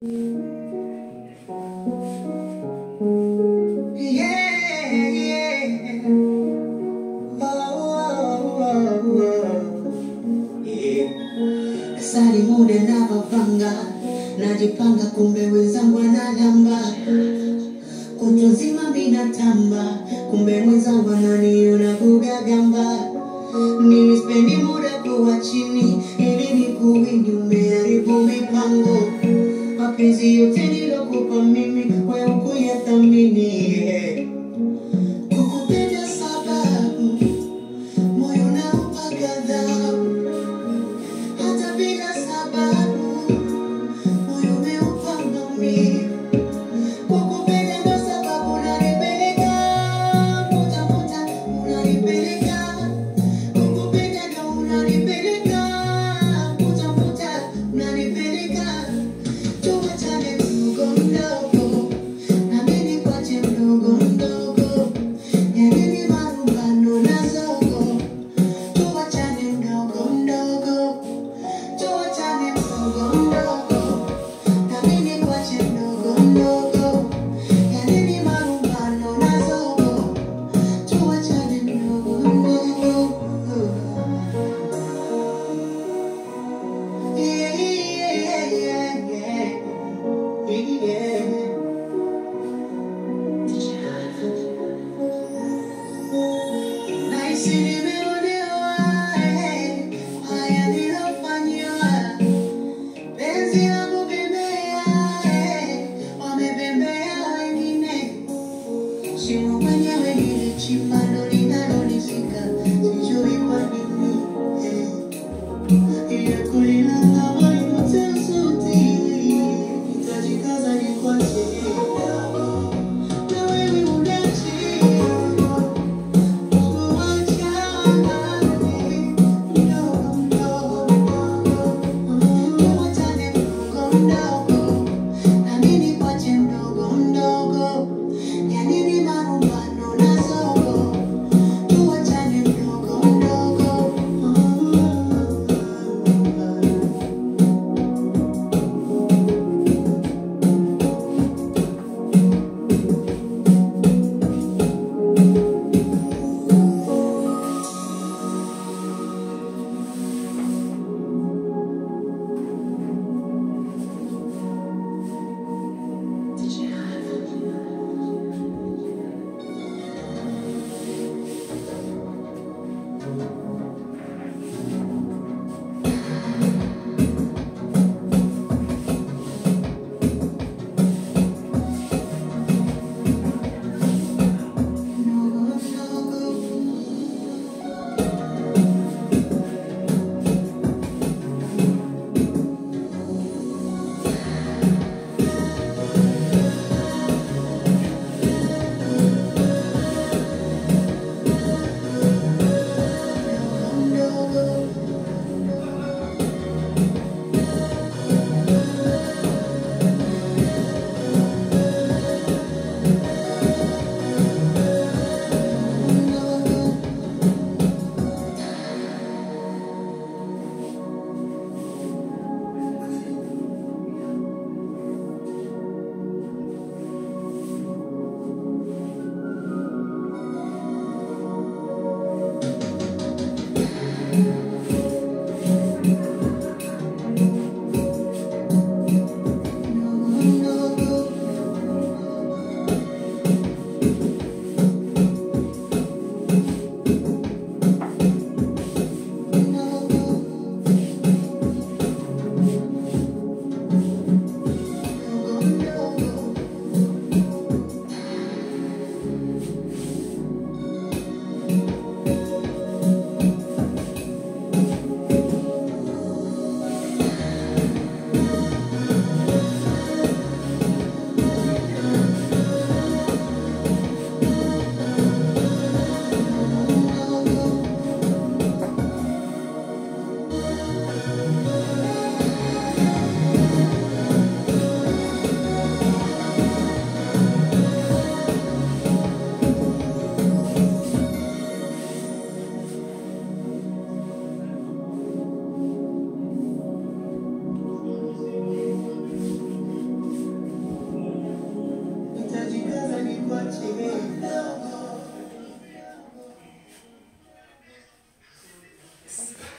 Yeah, yeah. Oh, oh, oh, yeah. Sali muda na mapanga najipanga, kumbe wenzangu analamba kutwa nzima minatamba, kumbe mwenzangu ananiona kugagamba. Mimi spendi muda kuwa chini ili nikuwini, umeharibu mipango mapenzi yote nilokupa mimi wewe ukuyathamini yeah. Kukupenda sababu moyo unaupa ghadhabu, hata bila sababu moyo umeupa maumivu. Kukupenda ndo sababu unanipeleka kutafuta, unanipeleka kukupenda ndo unanipeleka kutafuta, unanipeleka tuwachane mdogo mdogo, na mimi nikwache mdogo mdogo, ya nini marumbano na zogo, tuwachane mdogo mdogo, tuwachane mdogo mdogo, na mimi nikwache mdogo mdogo, ya nini marumbano na zogo, tuwachane mdogo mdogo. Yeah, yeah, yeah, yeah. Yeah. Nahisi nimeonewa, eh, haya nilofanyiwa. Penzi langu bembea, eh, wamebembea wengine. Shimo mwenyewe nilichimba ndo linalonishika, sijui kwa nini, eh. Ile kulilala walipotea sauti, nitajikaza nikuache. Na wewe unachia mimi